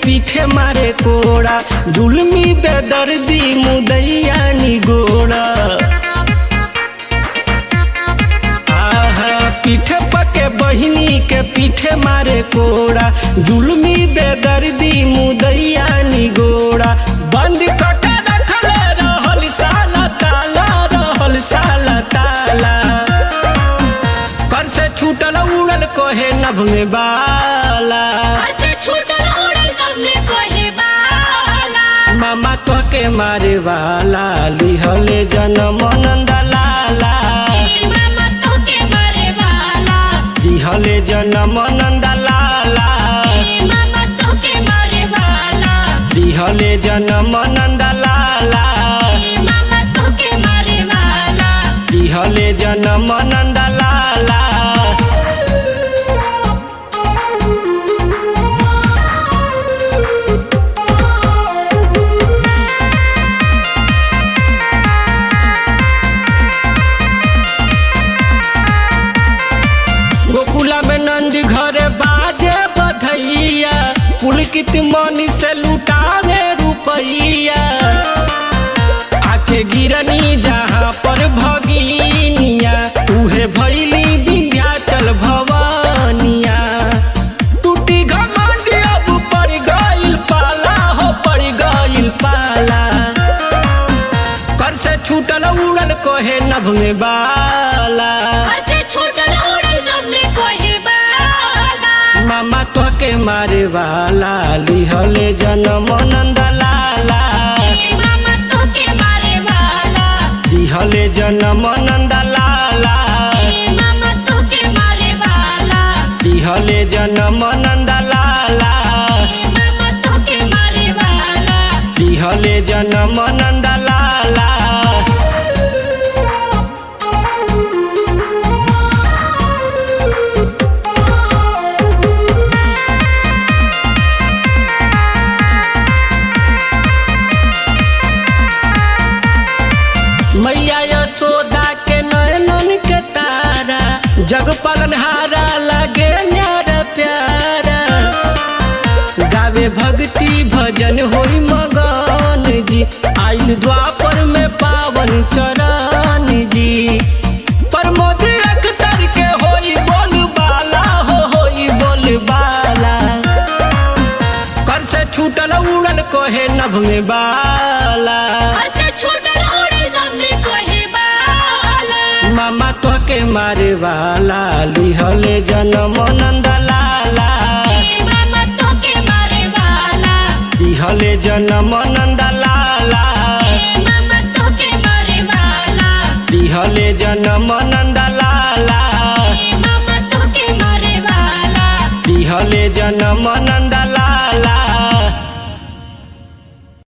पीठे मारे कोड़ा जुलमी बेदर्दी मुदैया निगोड़ा आहा पीठे पके बहिनी के पीठे मारे कोड़ा जुलमी बेदर्दी मुदैया निगोड़ा बंद कके रखले रहल साला ताला रहल साला ताला कर से छूटल उड़ल कहे नभ में बाला घर से छूटल उड़ल नन्हे कोहे बाला मामा तो के मारे वाला लिहले जनम नंद लाला ए मामा तोके मारे वाला लिहले जनम नंद लाला ए मामा तोके मारे वाला लिहले जनम नंद लाला ए मामा तोके मारे वाला लिहले जनम नंद लाला गोकुला में नंदी घरे बाजे बधैया पुलकित मनी से लुटावे रुपैया आके गिरनी जहाँ पर भगिनिया उहे भैली विंध्याचल भवानिया टूटी घमंड अब पड़ गइल पाला हो पड़ गइल पाला कर से छूटल उड़ल कहे नभ में बाला घर से छूटल उड़ल नन्हे कोहे बाला मामा तो के मारे वाला लिहले जनम नंद लाला ए मामा तोके मारे वाला लिहले जनम नंद लाला ए मामा तोके मारे वाला लिहले जनम नंद लाला ए मामा तोके मारे वाला लिहले जनम नंद लाला मैया यशोदा के नयनन के तारा जग पालनहारा लगे न्यारा प्यारा गावे भक्ति भजन होई मगन जी आइल द्वापर में पावन चरण जी प्रमोद अख्तर के होई बोल बाला हो होई बोल बाला कर से छूटल उड़ल कहे नभ में बाला घर से छूटल उड़ल नन्हे कोहे बाला मामा तो के मारे वाला लिहले जनम नंद लाला ए मामा तोके मारे वाला लिहले जनम नंद लाला ए मामा तोके मारे वाला लिहले जनम नंद